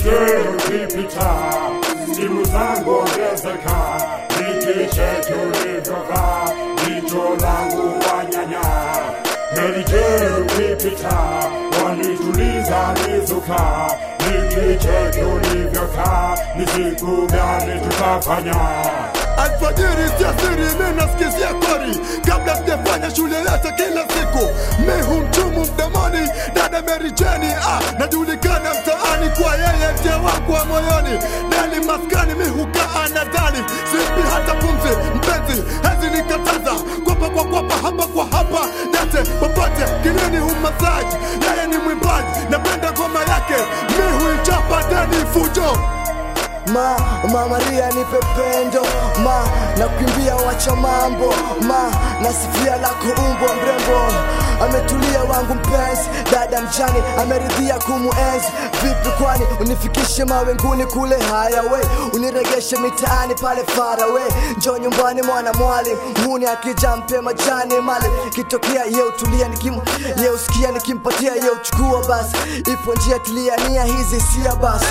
Mary ukipita, simu zangu ongezeka, nikicheki ulivyovaa, jicho langu wanyanya. Mary Jane ukipita, wanituliza nizuka, nikicheki ulivyokaa, ni siku gani tutafanya? Alfajiri siasiri mi nasikizia kori kabla sijafanya shule yote kila siku mi humchumu mdomoni dada Mary Jane ah, najulikana mtaani kwa yeye ndiye wangu wa moyoni ndani maskani mi hukaa nadhani sipi hata pumzi mpenzi hezi nikataza kwapa kwa kwapa hapa kwa hapa yote popote kinini humasaji yeye ni mwimbaji napenda ngoma yake mi huichapa ndani fujo ma ma Maria nipe pendo ma na kukimbia wacha mambo ma nasifia lako umbo mrembo ametulia wangu mpenzi dada mjani ameridhia kumuenzi vipi kwani unifikishe mawenguni kule haya we uniregeshe mitaani pale fara we njo nyumbani mwana mwali muni akija mpe majani mali kitokea ye utulia nikim ye usikia nikimpatia ye uchukua basi ipo njia tilia nia hizi sia basi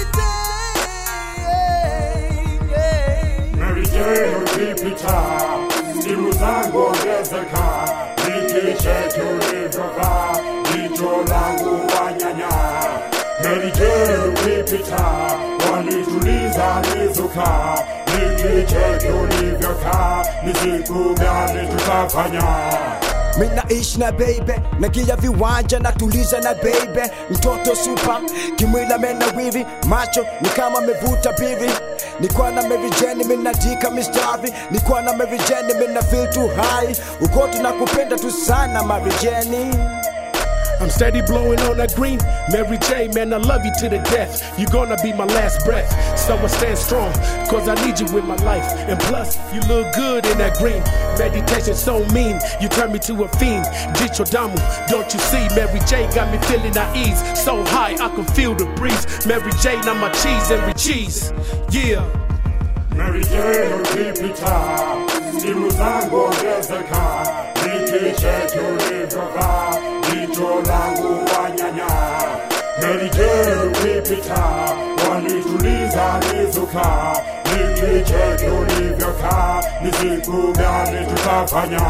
Mary Jane ukipita, simu zangu ongezeka, nikicheki ulivyovaa, jicho langu wanyanya. Mary Jane ukipita, wanituliza nizuka, nikicheki ulivyokaa, ni siku gani tutafanya? minaishi na baby nagia viwanja natuliza na baby mtoto supa kimwila mena wivi macho ni kama mevuta biri nikuwa na merijeni minadika mistari nikuwa na merijeni mina feel too high uko tunakupenda tu sana marijeni I'm steady blowing on that green. Mary J, man, I love you to the death. you gonna be my last breath. So I stand strong, cause I need you in my life. And plus, you look good in that green. Meditation so mean, you turn me to a fiend. Jicho Damu, don't you see? Mary J got me feeling at ease. So high, I can feel the breeze. Mary J, now my cheese and cheese. Yeah. Mary Jane ukipita, simu zangu ongezeka, nikicheki ulivyovaa, jicho langu wanyanya. Mary Jane ukipita, wanituliza nizuka, nikicheki ulivyokaa, ni siku gani tutafanya?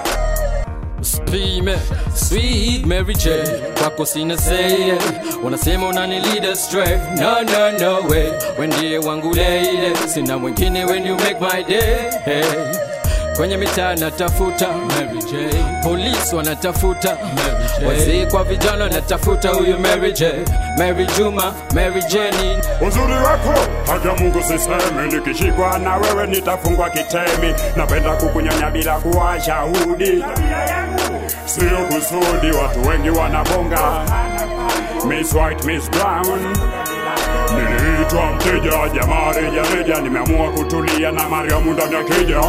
Spime, sweet Mary J kwako sina say wanasema unani lead astray no no no way when ndiye wangu lady sina mwingine when you make my day hey. kwenye mitaa natafuta Mary J polisi wanatafuta Mary J wazee kwa vijana wanatafuta huyu Mary J Mary Juma Mary Jenny Uzuri wako hata Mungu sisemi, nikishikwa na wewe nitafungwa kitemi. Napenda kukunyonya bila kuwa shahudi, sio kusudi. Watu wengi wanabonga Miss White, Miss Brown. Niliitwa mteja, jamaa reja reja, nimeamua kutulia na Mariamu ndani ya kija.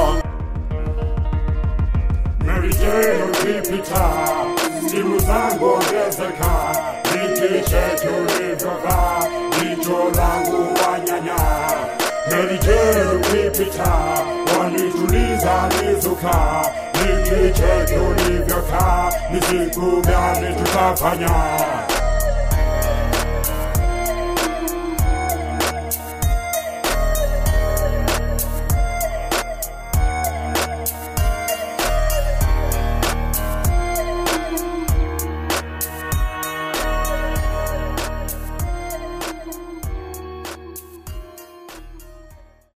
Mary Jane ukipita, simu zangu ongezeka, nikicheki ulivyovaa, jicho langu wanyanya. Mary Jane ukipita, wanituliza nizuka, nikicheki ulivyokaa, ni siku gani tutafanya?